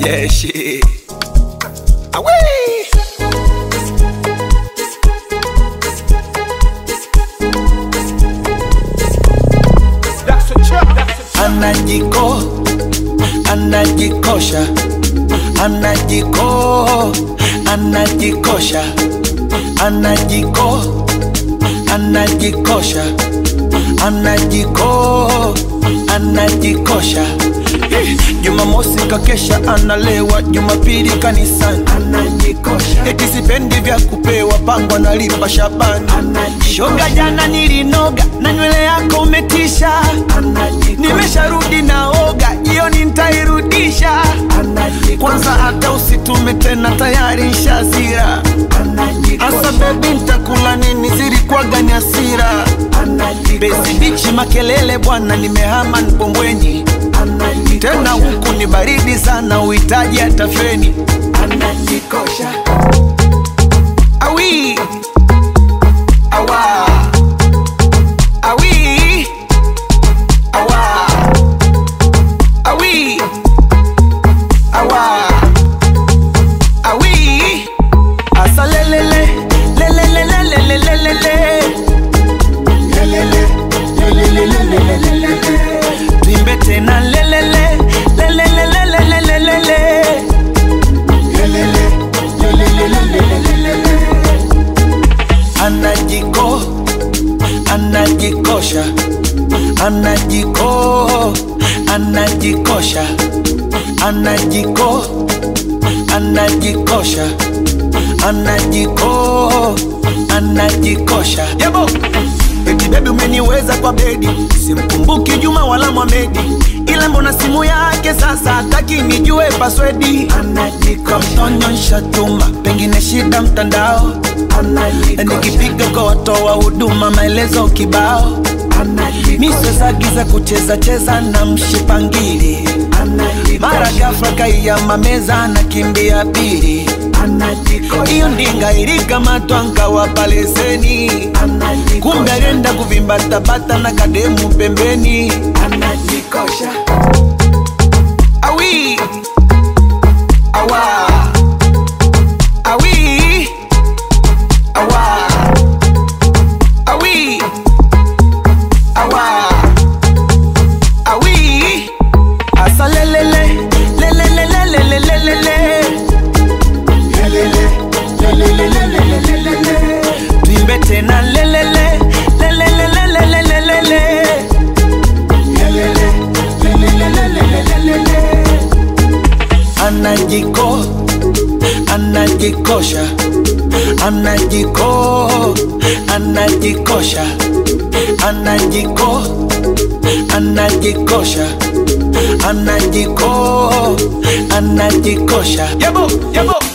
Yeah, shit. Away. Anajiko, anajikosha, anajiko, anajikosha, anajiko, anajikosha, anajiko, anajikosha. Eh, Jumamosi kakesha analewa, Jumapili kanisani anajikosha, eti sipendi vya kupewa, pango analipa Shabani shoga, jana nilinoga na nywele yako umetisha, nimesharudi naoga, jioni nitairudisha. Kwanza hata usitume tena, tayari nshazira. Asa bebi, ntakula nini? Zilikuwaga ni hasira. Bezi bichi makelele bwana, nimehama Mkombweni tena huku ni baridi sana, uhitaji hata feni. Awi awa awi awa awi awa awi asa lelele lelele lelele lelele lelele tuimbe tena lelele lelele lelele lelele anajiko anajikosha anajiko anajikosha anajiko anajikosha anajiko anajikosha yabo eti bebi umeniweza kwa bedi simkumbuki juma wala mwamedi ila mbona simu yake sasa hataki nijue paswedi kamtonyonsha tuma pengine shida mtandao nikipiga kwa watoa huduma maelezo kibao misezagiza kucheza cheza na mshipangili mara gafla kaiyama meza na kimbia pili hiyo ndinga ilikamatwa nkawapa leseni kumbe alienda kuvimbatabata na kademu pembeni awi awa awi awa awi awa awi asa lelele lelele lelele lelele tuimbe tena lelele lelele lelele lelele anajiko anajikosha anajiko anajikosha anajiko anajikosha anajiko anajikosha yabo yabo